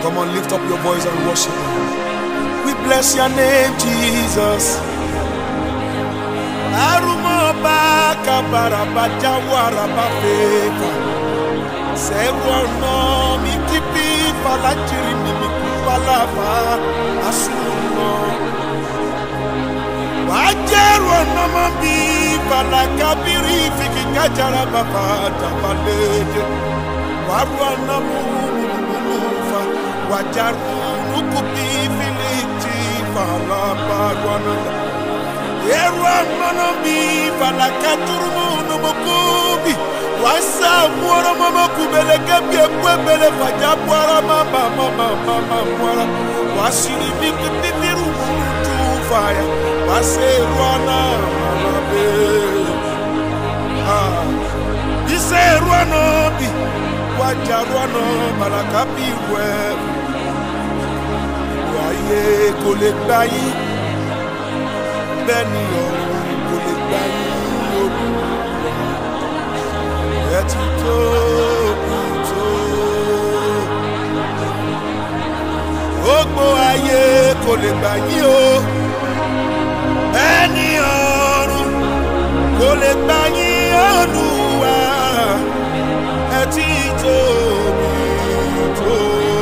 Come on, lift up your voice and worship Him. We bless your name, Jesus. Arumoba kabaraba jawaraba feva. Sewono mi kipi falajiri mi mi kupalava asuno. Wajeru ono mo bi falakabiri fiki kajara baba jabalede. Waru ono mu fa wajaru nukupi filiti falabaruana. Yerwa mono mi fala katuru no mokubi wasa muoro mama kubele kebye kwebele faja bwara mama mama mama mwara wasini miki pipiru tu fire wase rwana mama be ah ise rwana bi waja rwana malaka bi we waye kò lè gbà yín bẹ́ẹ̀ ni ọ̀run kò lè gbà yín olúwa ẹ ti tóbi tó. gbogbo ayé kò lè gbà yín o bẹ́ẹ̀ ni ọ̀run kò lè gbà yín olúwa ẹ ti tóbi tó.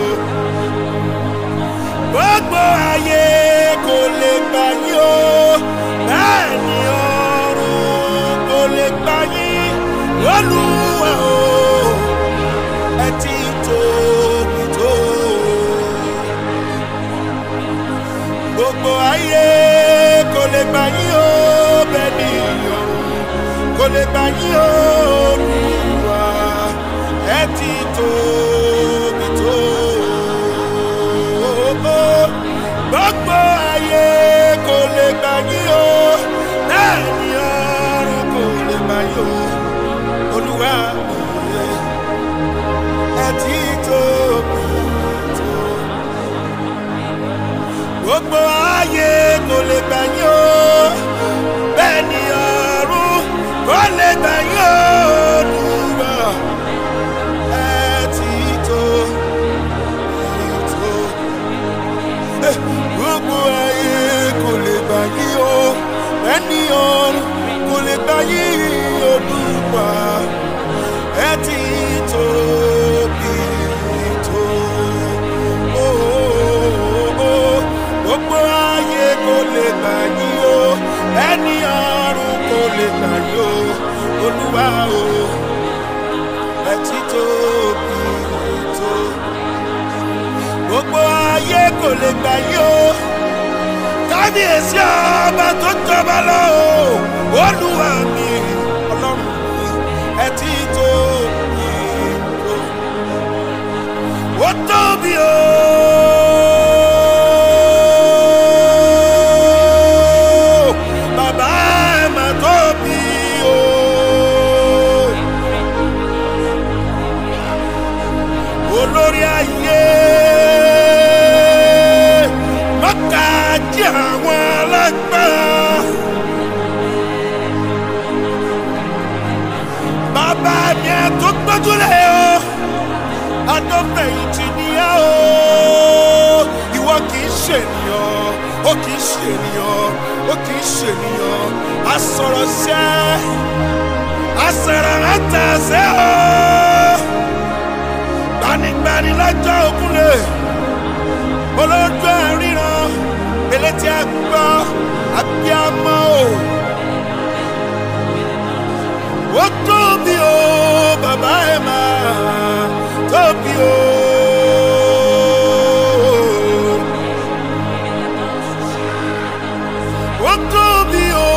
gbogbo ayé kò lè gbà yín o bẹ́ẹ̀ ni ọ̀run kò lè gbà yín olúwa o ẹ ti tóbi tó. gbogbo ayé kò lè gbà yín o bẹ́ẹ̀ ni ọ̀run kò lè gbà yín o olúwa ẹ ti tóbi tó. gbogbo ayé kò lè gbà yín o bẹ́ẹ̀ ni ọ̀run kò lè gbà yín o olúwa ẹ ti tóbi tó. gbogbo ayé kò lè gbà yín o bẹ́ẹ̀ ni ọ̀run kò lè gbà yín o olúwa ẹ ti tóbi tó. Eh, gbogbo ayé kò lè gbà yín o bẹ́ẹ̀ ni ọ̀run kò lè gbà yín olúwa ẹ ti tóbi tó. Oh, oh, oh. gbogbo ayé kò lè gbà yín o ẹni ọ̀run kò lè gbà yín o olúwa o ẹ ti tóbi tó. gbogbo ayé kò lè gbà yín o kábíyèsí ọba tó jọba lọ o olúwa mi ọlọ́run mi ẹ ti tóbi tó. ó tóbi o. Bàbá ẹ mà tóbi o. Olórí ayé mọ́kàjí àwọn alágbára. Bàbá mi ẹ tó gbójúlẹ̀ o adọ́fẹ̀yìntì ni ẹ o. Ìwọ kì í ṣènìyàn, ó kì í ṣènìyàn, ó kì í ṣènìyàn. Asọ̀rọ̀ ṣẹ́, asọ̀rọ̀ àtàṣẹ́ o. Gbanigbani lọ́jọ́ òkúlẹ̀, olójú àríran, elétí àgbọ̀, abiyamọ o. Ó tóbi o, bàbá ẹ̀ máa tóbi o. Ó tóbi o,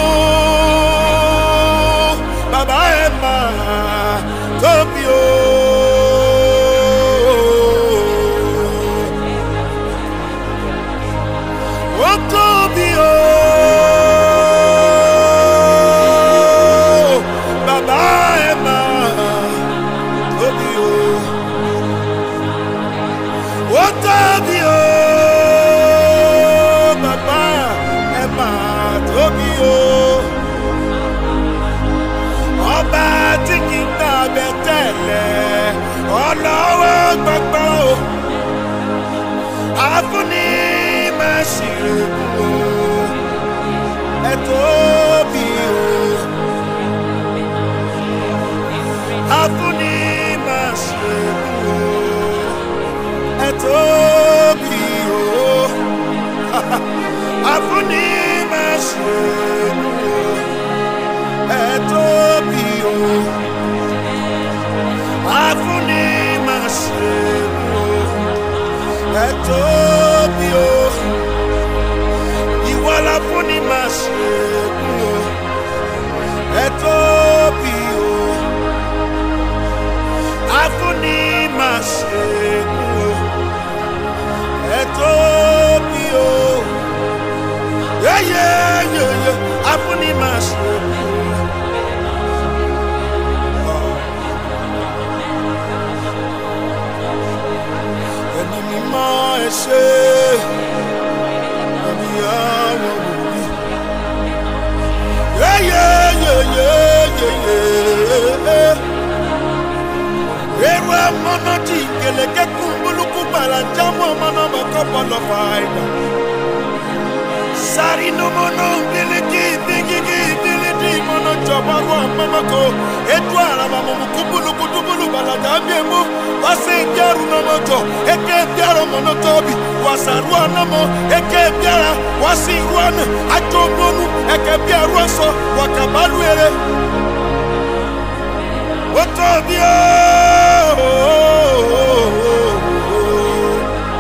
bàbá ẹ̀ máa tóbi o. Ó tóbi o, bàbá ẹ̀ máa tóbi o. Ó tóbi o, bàbá ẹ̀ máa tóbi o. Ọba tí kì í gbàgbẹ́ tẹ̀lẹ̀ ọlọ́wọ́ gbọgbọ́ o. tóbi o àfúnni máa ṣe o ẹ tóbi o àfúnni máa ṣe o ẹ tóbi o ìwọ la fúnni máa ṣe o ẹ tóbi o àfúnni máa ṣe o ẹ tóbi o yeyeyeye àfúnni máa ṣe o. ẹni mímọ́ ẹ ṣe ẹni àwọn wòlíì. Yeyeyeyeyeye. Eru amọ̀nà tí ìkẹlẹ̀kẹ́ kún bólúkú gbàrà jámọ̀ ọmọnà mọ̀kọ́ bọ̀lọ̀ fàáyà. Sari nomono biliki bigigi bilidi mono jọbaru amamako edu araba momu kubuluku dubulu balada miemu wase biaru nomo jọ eke biara mono tobi wasaru anamo eke biara wasi ruana ajo nonu eke biaru ọsọ wakabalu ere. Ó tóbi ooo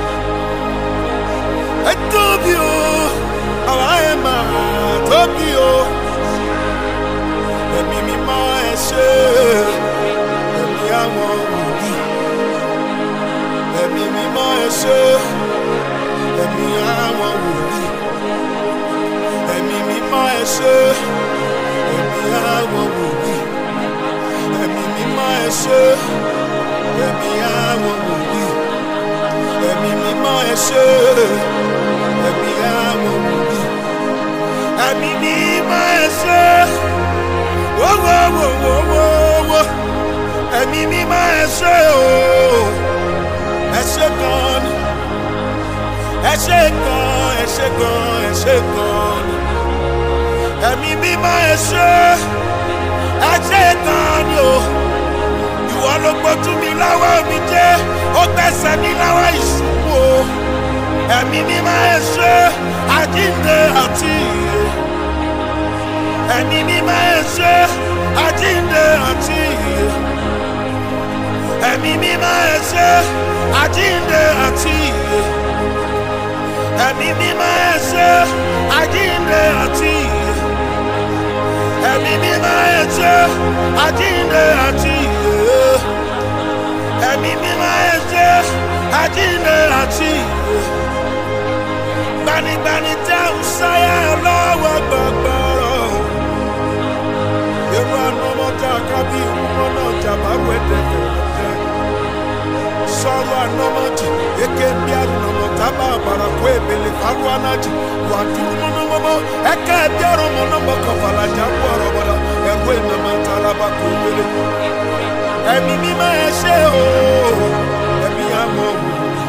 ẹ tóbi o àwa ẹ máa tóbi o ẹ̀mí mímọ́ ẹ ṣe ẹ̀mí àwọn wòlíì ẹ̀mí mímọ́ ẹ ṣe ẹ̀mí àwọn wòlíì ẹ̀mí mímọ́ ẹ ṣe ẹ̀mí àwọn wòlíì ẹ̀mí mímọ́ ẹ ṣe ẹ̀mí àwọn wòlíì ẹ̀mí mímọ́ ẹ ṣe ẹ̀mí àwọn wòlíì ẹ̀mí mímọ́ ẹ ṣe wọ́wọ́wọ́wọ́wọ́ ẹ̀mí mímọ́ ẹ ṣe o ẹ ṣe gan ni ẹ ṣe gan ẹ ṣe gan ẹ ṣe gan ni ẹ̀mí mímọ́ ẹ ṣe ẹ ṣe gan ni o ìwọ ló gbójú mi láwọ́ mi jẹ́ ó gbẹ̀sẹ̀ mi láwọ́ ìṣubú o ẹ̀mí mímọ́ ẹ ṣe àjíǹde àti ìyè ẹ̀mí mímọ́ ẹ ṣe àjíǹde àti ìyè ẹ̀mí mímọ́ ẹ ṣe àjíǹde àti ìyè ẹ̀mí mímọ́ ẹ ṣe àjíǹde àti ìyè ẹ̀mí mímọ́ ẹ ṣe àjíǹde àti ìyè ẹ̀mí mímọ́ ẹ ṣe àjíǹde àti ìyè gbanigbani tẹ ń sáyà lọ́wọ́ gbọ̀gbọ̀rọ̀ ewu anamọta kábí ìwúmọ́nà jàmbáwò ẹ̀dẹ̀ fẹ̀rẹ̀ sọ̀rọ̀ anamọ̀jì eke bí anamọ̀ta bá àbàrà kó ebèlè faru anájì wà dúró mọ́nàmọ́mọ́ ẹ̀ka ẹ̀bí ọ̀rọ̀ mọ́nàmọ́ kọ̀fàlà jábọ̀ ọ̀rọ̀ bọ̀dọ̀ ẹ̀rọ ìnàmọ̀ta alábà kó ebèlè ẹ̀mí mímọ́ ẹ̀ ṣe o ẹ̀mí àmọ́ wò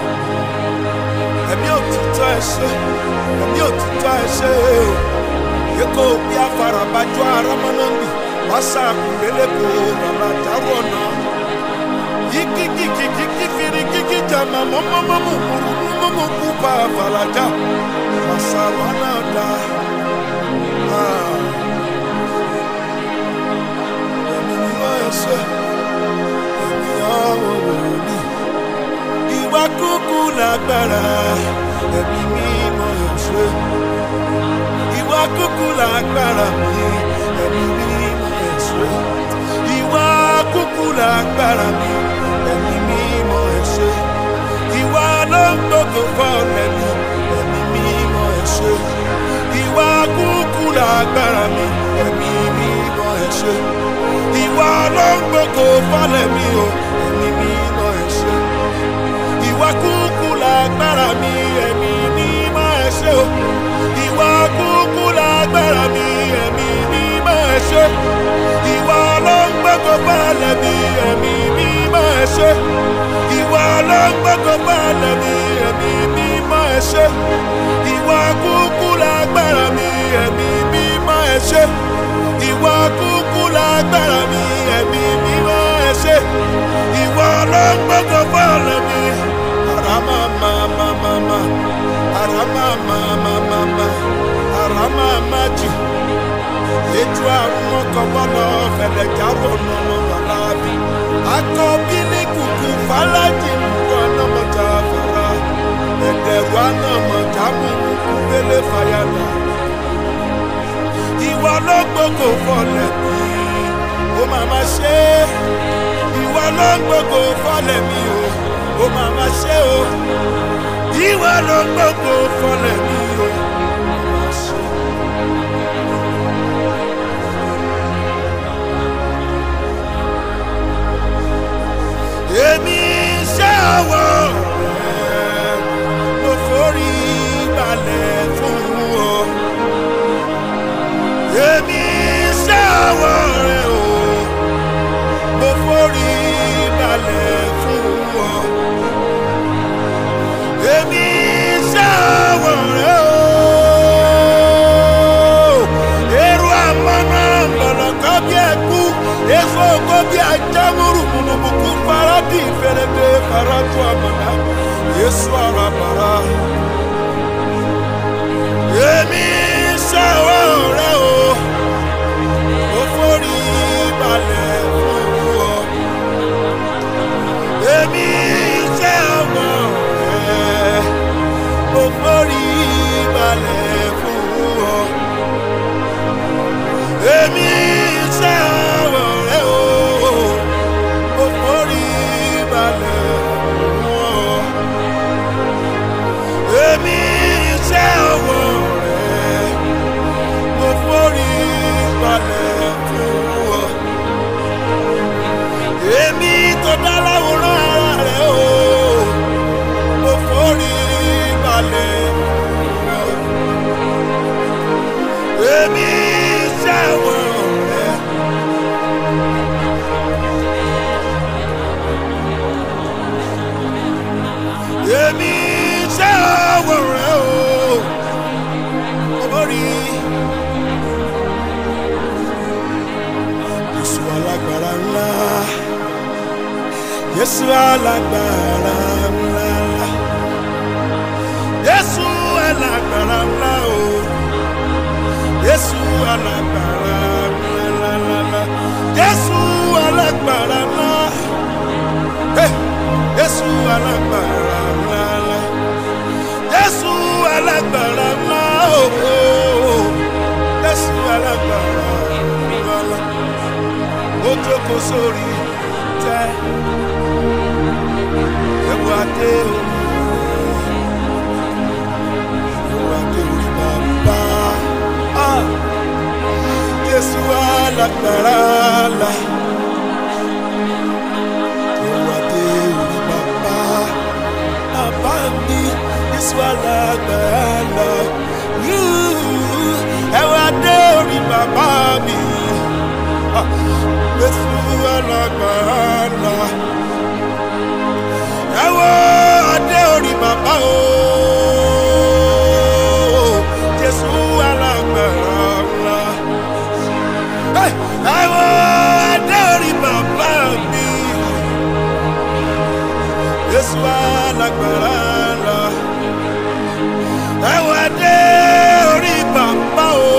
ẹ̀mí òtítọ́ ẹ ṣe ẹ̀mí òtítọ́ ẹ ṣe o yíkó bí afarabajọ aramọ́nàmì wàsá àkùnbélébò bàbá dárò ọ̀nà yíkíkíkíkí firi kíkí jama mọ́mọ́mọ́mú mọ́mọ́mú kú bá àfàlàjà wàsá wà náà dá. ẹ̀mí mímọ́ ẹ ṣe ẹ̀mí àwọn wòlíì ìwà kúkú lágbára ẹ̀mí mímọ́ ẹ̀ṣẹ́. ìwà kúkú lágbára mi ẹ̀mí mímọ́ ẹ̀ṣẹ́. ìwà kúkú lágbára mi ẹ̀mí mímọ́ ẹ̀ṣẹ́. ìwà ló ń gbogbo fọ́ọ̀lẹ̀ mi ẹ̀mí mímọ́ ẹ̀ṣẹ́. ìwà kúkú lágbára mi ẹ̀mí mímọ́ ẹ̀ṣẹ́. ìwà ló ń gbogbo fọ́ọ̀lẹ̀ mi o ẹ̀mí mímọ́ ẹ̀ṣẹ́ ìwà kúkú lágbára mi ẹ̀mí mímọ́ ẹ ṣé o ìwà kúkú lágbára mi ẹ̀mí mímọ́ ẹ ṣé ìwà ló ń gbẹ́kọ̀ balẹ̀ mi ẹ̀mí mímọ́ ẹ ṣé ìwà ló ń gbẹ́kọ̀ balẹ̀ mi ẹ̀mí mímọ́ ẹ ṣé ìwà kúkú lágbára mi ẹ̀mí mímọ́ ẹ ṣé ìwà kúkú lágbára mi ẹ̀mí mímọ́ ẹ ṣé ìwà ló ń gbẹ́kọ̀ balẹ̀ mi. Rama maji ètò àwọn ọkọ̀bọ́lọ̀ fẹ̀lẹ̀ jábọ̀ nínú wàlábì akọbí ní kùkù fàlájì nùkú anamọ̀já fara ẹ̀dẹ̀rù anamọ̀já mú kùkù délé fàyàlà ìwà ló gbogbo fọlẹ̀ mi ó máa ma ṣe é ìwà ló gbogbo fọlẹ̀ mi o ó máa ma ṣe o ìwà ló gbogbo fọlẹ̀ mi o ó máa ṣe. èmi ṣe ọwọ́ rẹ̀ mo forí balẹ̀ fún ọ. èmi ṣe ọwọ́ rẹ̀ o mo forí balẹ̀ fún ọ. èmi ṣe ọwọ́ rẹ̀ o. èrò àmọ́nà mọ̀lọ́kọ́ bí ẹ̀kú èso kó bí ajámúrù mùnùmùkú faradi fẹrẹdẹ faradu àmàlà yéṣu àràbàrà. èmi ṣàwọ̀ rẹ o ó forí balẹ̀ fún ọ. èmi ṣàwọ̀ rẹ ó forí balẹ̀ fún ọ. èmi ṣàwọ̀ rẹ o ó forí balẹ̀ fún ọ. èmi ṣàwọ̀ rẹ ó forí balẹ̀ fún ọ. èmi tó dá láwòrán ara rẹ o ó forí balẹ̀ fún ọ. èmi ṣàwọ̀ rẹ. èmi ṣe ọwọ́ rẹ o orí Jésù alágbára ńlá Jésù alágbára ńlá Jésù alágbára ńlá o Jésù alágbára ńlá Jésù alágbára ńlá. Hey! Jésù alágbára ńlá ńlá Jésù alágbára ńlá ooo Jésù alágbára ńlá ńlá ó jókòó sórí tẹ ẹwọ adé orí ẹwọ adé orí bàbá Ah! Jésù alágbára ńlá. Ìwádé orí bàbá bàbá mi Jésù alágbára Ìwádé orí bàbá mi Ah, Jésù alágbára Ẹ̀wọ̀ adé orí bàbá o Jésù alágbára Ẹ̀wọ̀ adé orí bàbá mi. Jésù alágbára ńlá. Ẹ̀wọ̀n adé orí bàbá o.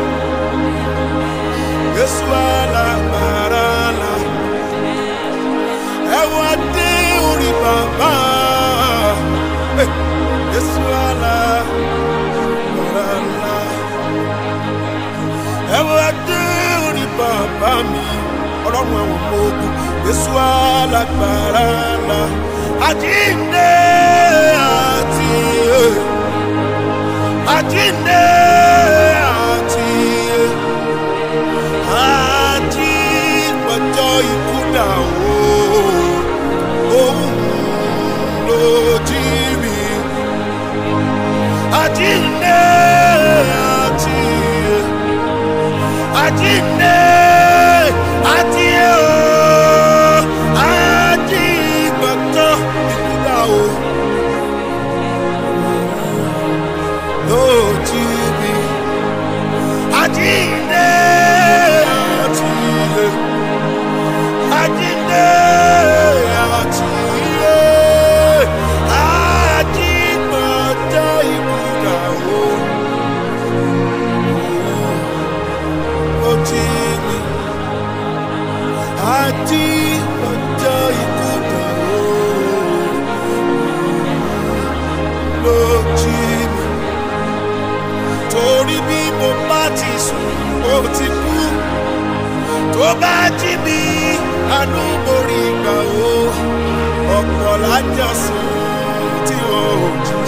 Jésù alágbára ńlá. Ẹ̀wọ̀n adé orí bàbá. Eh, Jésù alágbára ńlá. Ẹ̀wọ̀n adé orí bàbá mi. Ọlọ́run ẹ̀wọ̀n mọ ogun. Jésù alágbára ńlá. Àjíǹde àti àjíǹde àti àti pọ̀jọ́ ikú dà o. Òun ló jí mi. Àjíǹde àti àjíǹde àti o. Àjí pọ̀jọ́ ikú dà o. Ló jí mi. Àjíǹde àti àjíǹde àti àjí pọ̀jọ́ ikú dà o.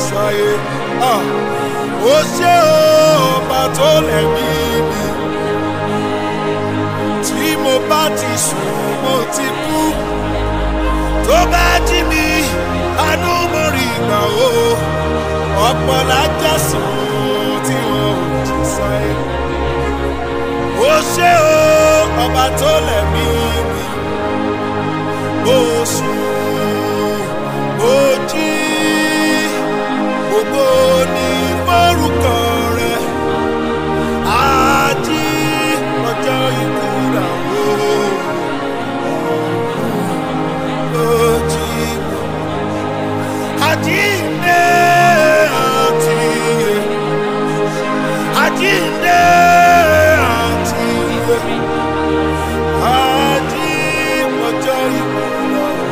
sáyé Ah, ó ṣe ó ọba tó lẹ̀mí mi tí mo bá ti sùn mo ti kú tó bá jí mi àánú mo rí ìgbà o ọ̀pọ̀ lájà sùn tí wọn ò jí sáyé ó ṣe ó ọba tó lẹ̀mí mi ó sùn ó jí gbogbo ní forúkọ rẹ àjí ọjọ́ ìkúra o ó jí àjíǹde àti iye àjíǹde àti iye àjí ọjọ́ ìkúra o.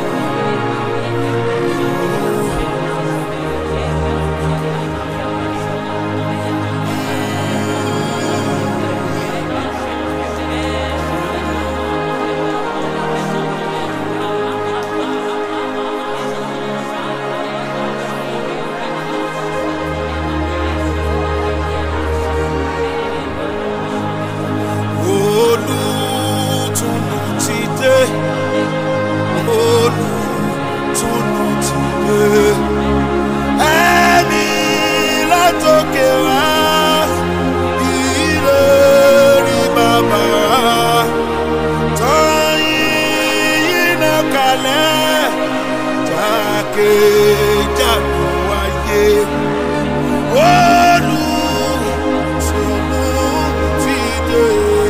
olùtùnú ti dé olùtùnú ti dé ẹ̀mí látòkè wá ìlérí bàbá tọ́yìn náà kalẹ̀ jákèjádò wáyé olùtùnú ti dé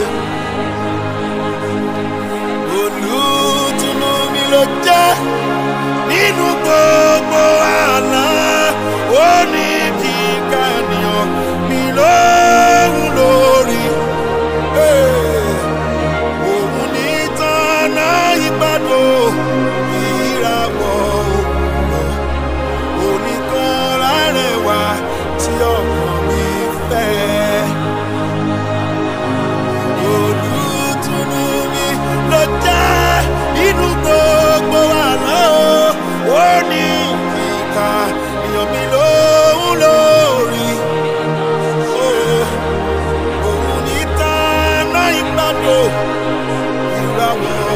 olùtùnú mi ló jẹ́ nínú gbogbo àlá ó ní kíkà nìyàn mi lóhùn lórí Eh, òun ní tọ́nà ìgbàdo ìràwọ̀ òwúrọ̀ oníkan lárẹ̀wá tí ọkàn mi fẹ́ olùtùnú mi ló jẹ́ inú gbogbo àná ó ní ìka èèyàn mi lóhùn lórí Oh, òun ní tánà ìgbàdo ìràwọ̀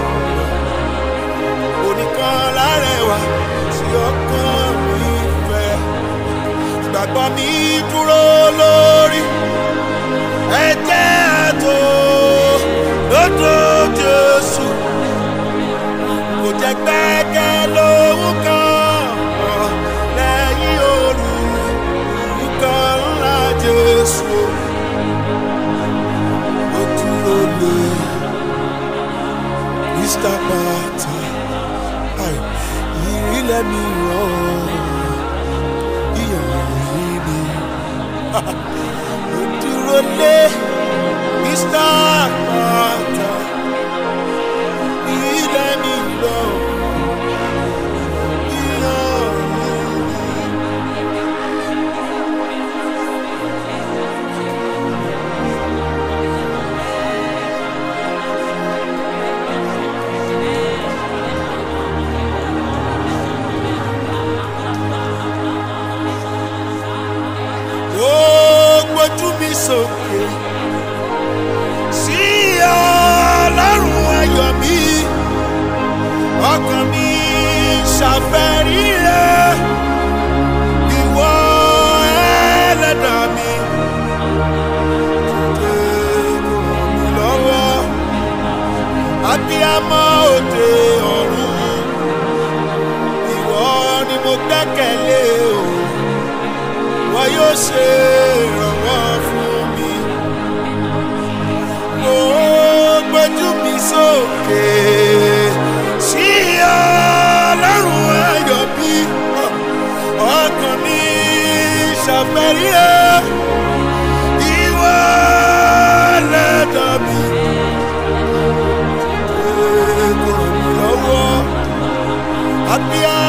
oníkan lárẹ̀wá tí ọkàn mi fẹ́ ìgbàgbọ́ mi dúró lórí ẹ̀jẹ̀ àtò lọ́dọ̀ jésù kò jẹ́ gbẹ́gẹ́ lóhùn kan lẹ́yìn olùkọ́ ńlá jésù ó dúró lé mr pata ìrìlẹ̀ mi ràn ìyàwó mi ó dúró lé mr pata ìrìlẹ̀ mi ràn ìyàwó mi. ó gbójú mi sókè sí ọlọ́run ayọ̀ mi ọkàn mi ṣàfẹ́rí rẹ ìwọ ẹlẹ́dà mi dìde kò ràn mí lọ́wọ́ abiyamọ òde ọ̀run ìwọ ni mo gbẹ́kẹ̀lé o wọ́n yóò ṣe ìrànwọ́ fún mi. Mo gbójú mi sókè sí ọlọ́run ayọ̀ bí ọkàn mi ṣàfẹ́rí ẹ̀ ìwọ lẹ́dà mi. Kò ràn mí lọ́wọ́, àbíyá